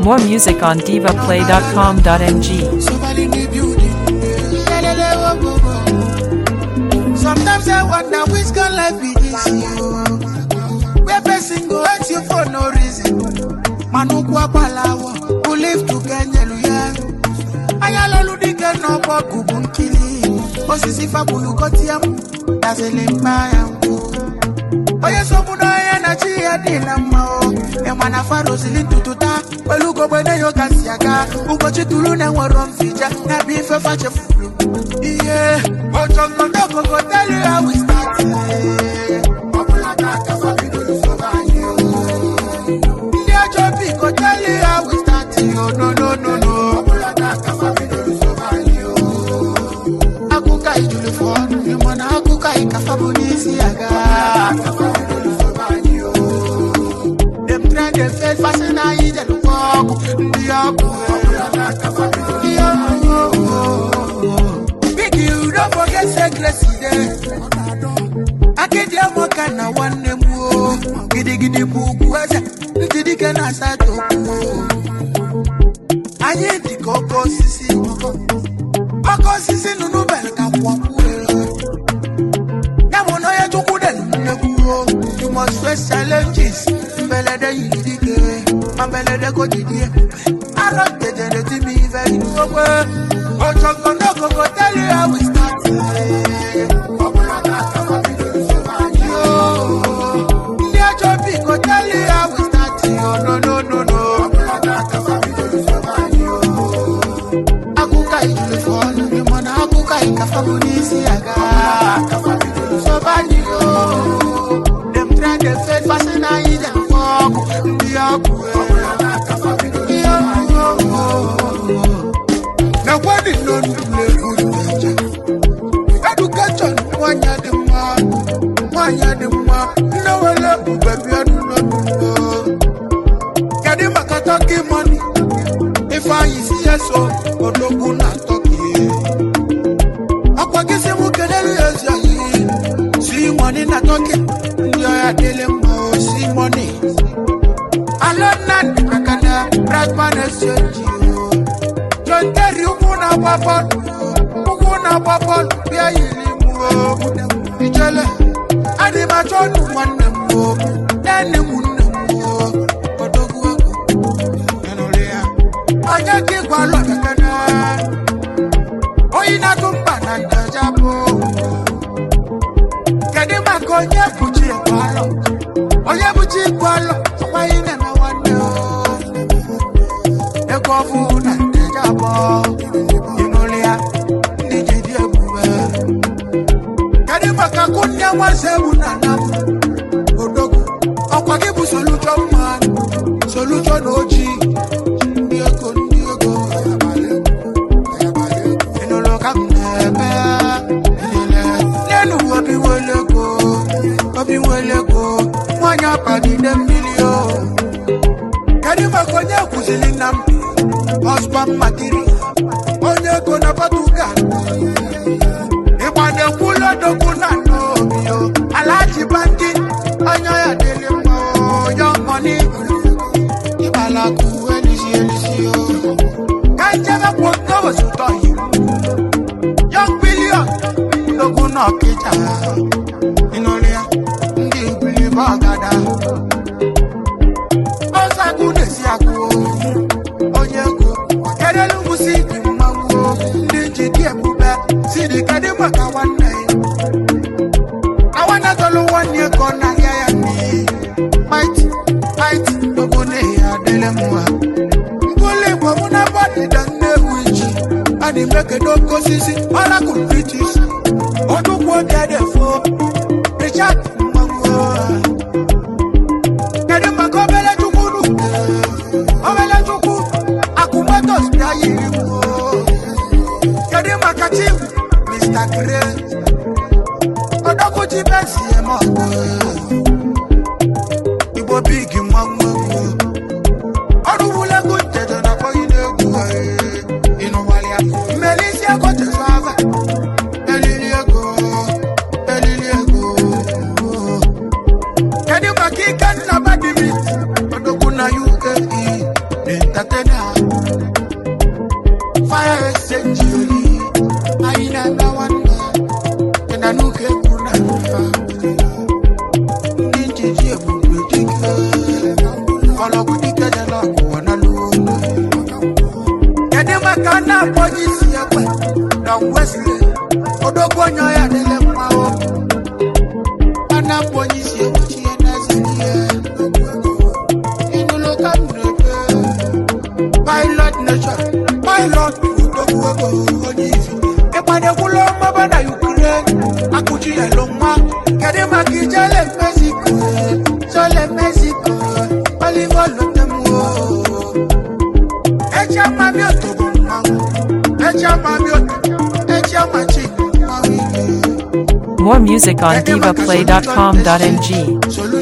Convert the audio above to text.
More music on divaplay.com.ng. Somebody in the building. Lelele, wo, wo, wo. Sometimes I wonder which kind life it is you. Where person go hurt you for no reason. Manukwu agbalawo, who live to kenyelu ya. Anya lolu dike n'ọgbọ kubu nkili. Osisi fabulu kotiam, dazele mma ya nkwu. onye sogbu n'ọhịa na chi ya dị na mma o ịma na faro sili ntutu taa pẹ̀lú gbogbo eneyo ka si aga ụbọchị tụrụ na enwero mfija na bụ ife fachefuru ihe ochogodogogo tell you how we start Ọ bụla ka aka fa bidoro sobe anyị o. ndị ajọ biko tell you how we start o no no no no Ọ bụla ka aka fa bidoro sobe anyị o. akụkọ ijulu fọnụ ịma na akụkọ ịkafa bụ n'isi aga Dem try dem fail fashion na yi dem kọ ọgwụ ndị ọgwụ ndị ọgwụ big you don't forget say grace dey akịdị amaka na nwanne m o gidigidi bụ ugwu eze ntị dike na asatọ okwu anyị dị ka oke osisi oke osisi nụnụ bere ka kwakwu ya bụ na onye chukwu dị nnekwu o you must face challenges mbelede yiri dike ma mbelede ko didie arọ jẹjẹrẹ tí mi fẹ́ inú ogbe ojogo n'ogogo tell you how we start. Ọbụla ka akọkọ bidoro sobe anyị o. ndị ajọ biko tell you how we start. Oh, no no no no. Ọbụla ka akọkọ bidoro sobe anyị o. akụkọ ijuru fọnụ ịmụ na akụkọ ịkafa bụ n'isi aga sobe anyị o dem try dem fail fashion na anyị dem fọ ọgwụ ndị ọgwụ ndị ọgwụ nakwa dị n'onu na-egwu nneje edukeshọn nwanyị dị mma nwanyị dị mma nne were ebube bịa n'ụlọnụ kedu maka tọki mọni ifeanyị si ya so odogwu na tọki ọkwa gị si mụ kelere ya ezi anyị si mọni na tọki ndị ọya dịlị mma o si mọni alona nakana bradman exchange John Terry ụkwụ na-agba bọọlụ ụkwụ na-agba bọọlụ bịa yiri m o ijele adị m achọ ọnụ nwanne m o nne m nne m o odogwu egwu ịnụrụ ya onye ka ịgwa alọ bekene oyi na-atụ mba na ndaja bụ kedu maka onye bụchi ịgwa alọ onye bụchi ịgwa alọ ọkwaghị na-eme nwanne o ego ọfụ na ndaja bụ ịnụrụ ya ndị ji dị ebube kedu maka kụnye nwaze egwu na nam odogwu ọkwa gị bụ soluchọ mma soluchọ na ojii ndị ego ndị ego ịnụrụ ka m na-eme n'elu obi nwere ego obi nwere ego nwanyị abagide mmiri o kedu maka onye kwụziri na m ọspa mmatiri onye ego na Portugal ịgbanye kwụlọdogwu na n'obi o alaji banki onye ya dịrị mma o young money ịgbalaku elisi elisi o ka njebe kwụ nkobo sụtọ yi young billion ndogwu na ọkịja ịnụrụ ya ndị ibilibe ọgada ọzagwu na-esi akwụ onye ego kedelu mụsi dị mmanwụ ndị ji dị ebube si dị kedụ maka nwanne ya na nwanne tọlụ nwanne ya ka ọ na-ahịa ya n'iyi fight fight dogo na-eyi adịlị mma mkpụrụ igbo mụ na bọdịda nnewu iji a na-eme kedu oke osisi ọrakụ british odugwu odedefo richard mmanwụ kedu maka obele chukwu nu obele chukwu akụmotos bịa yiri m o. kedu maka chief mr gray ọdọkụchi besi eme ọgụ igbo big nwa nwa nwa ọrụ wulegwu ntedo na akpọghị n'egwu ịnụwalịa mmelisi ego tesava elili ego elili ego kedu maka ike nna badimit odogwu na uae na-akpọ onye isi ekwuchi ya n'ezi ihe ịnụlụ ka m na-ebe pilot nation pilot udogwu ego onye isi ịgbadekwula mmaba na ukraine akụchi ya lụ nwa kedu maka ijele mexico jole mexico olive olotemwo echi amami oto bụ mmanwụ echi amami oto echi amachi mmanwụ ike More music on divaplay.com.ng. Solution